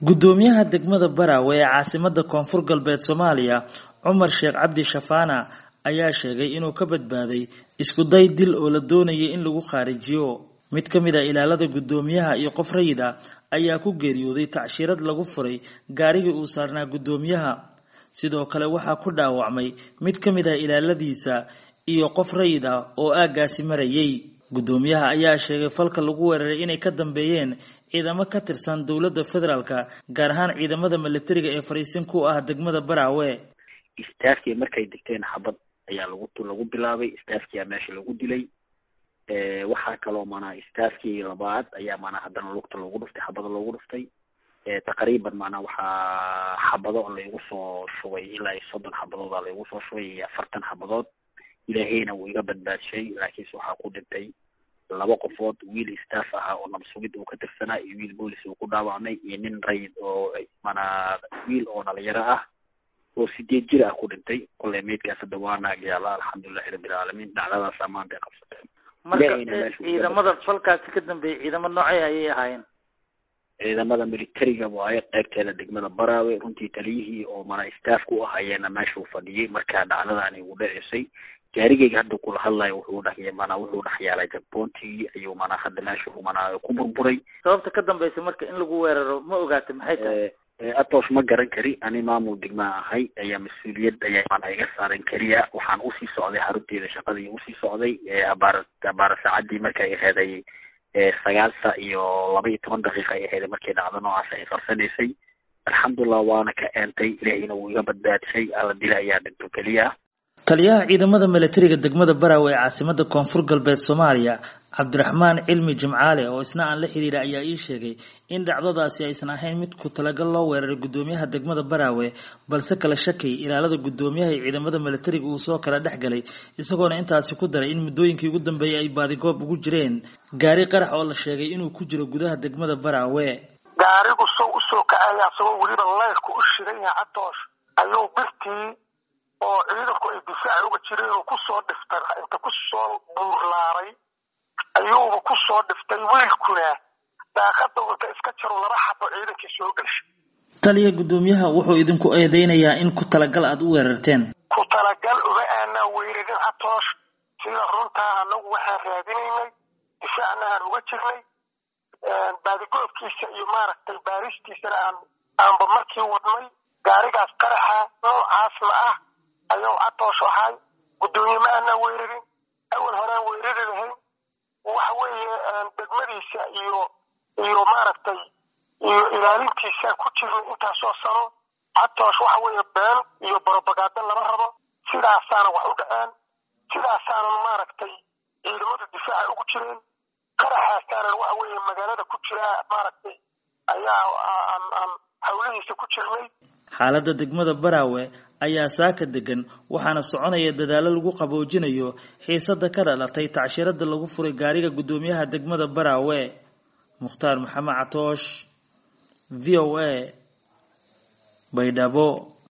gudoomiyaha degmada baraawe ee caasimada koonfur galbeed soomaaliya cumar sheekh cabdi shafaana ayaa sheegay inuu ka badbaaday isku day dil oo la doonayay in lagu qaarijiyo mid ka mid a ilaalada gudoomiyaha iyo qof rayid ah ayaa ku geeriyooday tacshirad lagu furay gaarigii uu saarnaa gudoomiyaha sidoo kale waxaa ku dhaawacmay mid ka mid ah ilaaladiisa iyo qof rayid ah oo aaggaasi marayay gudoomiyaha ayaa sheegay falka lagu weeraray inay ka dambeeyeen ciidamo ka tirsan dowladda federaalka gaar ahaan ciidamada milatariga ee fariisin ku ah degmada baraawe istaafkii markay degteen xabad ayaa lagu lagu bilaabay istaafkiyaa meesha lagu dilay waxaa kaloo maanaa istaafkii labaad ayaa maanaa haddana lugta loogu dhuftay xabada loogu dhuftay taqriiban maanaa waxaa xabado laygu soo shubay ilaa iyo soddon xabadooda laygu soo shubay iyo afartan xabadood ilaahayna wuu iga badbaadshay laakiinse waxaa ku dhintay laba qofood wiil staff ahaa oo nabsugid uu ka tirsanaa iyo wiil boolis uu ku dhaawacmay iyo nin rayid oo maanaa wiil oo dhalinyaro ah oo sideed jir ah ku dhintay kolley meydkaas hadda waa naagyaala alxamdulilahi rabbilcaalamiin dhacdadaas amaanta ay qabsateen marka ciidamada falkaasi ka dambeeyay ciidamo noocay ayay ahaayeen ciidamada militariga waaye qaybteeda degmada baraawe runtii taliyihii oo mana staff ku ah ayaana meesha u fadhiyay markaa dhacdadaani ugu dhaceysay gaarigeyga hadda kula hadlayo wuxuu dhex mana wuxuu dhex yaalay jagboontii ayuu mana hadda meesha mana ku burburay sababta ka dambaysa marka in lagu weeraro ma ogaatay maxay tahay atos ma garan kari ani maamul degmaa ahay ayaa mas-uuliyad ayaa mana iga saaran keliya waxaan usii socday xarunteeda shaqadii usii socday abaar abaar saacadii markay aheeday sagaal sa iyo laba iyo toban daqiiqa ay aheeday markay dhacdo noocaas ay qarsanaysay alxamdulilah waana ka eentay ilaahayna wuu iga badbaadshay alla dila ayaa dhinto keliya taliyaha ciidamada milatariga degmada baraawe ee caasimada koonfur galbeed soomaaliya cabdiraxmaan cilmi jimcaale oo isna aan la xiriira ayaa ii sheegay in dhacdadaasi aysan ahayn mid ku talagal loo weeraray gudoomiyaha degmada baraawe balse kala shakay ilaalada gudoomiyaha iyo ciidamada milatariga uu soo kala dhex galay isagoona intaasi ku daray in muddooyinkii ugu dambeeyay ay baadigoob ugu jireen gaari qarax oo la sheegay inuu ku jiro gudaha degmada baraawe gaarigu sow usoo kacaya asagoo weliba leyrka u shiran yahay cadoosh ayuu birtii oo ciidanku ay difaaci uga jireen uu kusoo dhiftay inta kusoo buurlaaray ayuuba kusoo dhiftay wiilkuna daaqada inta iska jaro laba xabo ciidankii soo geshay taliya gudoomiyaha wuxuu idinku eedeynayaa in ku talagal aada u weerarteen ku talagal uma aanaa weerarin catoosh sida runtaa anagu waxaan raadinaynay difaacna aan uga jirnay baadigoobkiisa iyo maaragtay baaristiisana aan aanba markii wadnay gaarigaas qaraxa noocaasna ah ayuu catoosh ahay gudoomiye ma aanaa weerarin awal horaan weerari lahayn waxa weeye degmadiisa iyo iyo maaragtay iyo ilaalintiisa ku jirnay intaasoo sano catoosh waxa weeye been iyo barobagaado lama rabo sidaasaana wax u dhaceen sidaasaana maaragtay ciidamadu difaaca ugu jireen qaraxaasaanan waxa weeye magaalada ku jiraa maaragtay ayaa aan aan hawlihiisa ku jirnay xaaladda degmada baraawe ayaa saaka degan waxaana soconaya dadaalo lagu qaboojinayo xiisada ka dhalatay tacshirada lagu furay gaariga gudoomiyaha degmada baraawe mukhtaar maxamed catoosh v o a baydhabo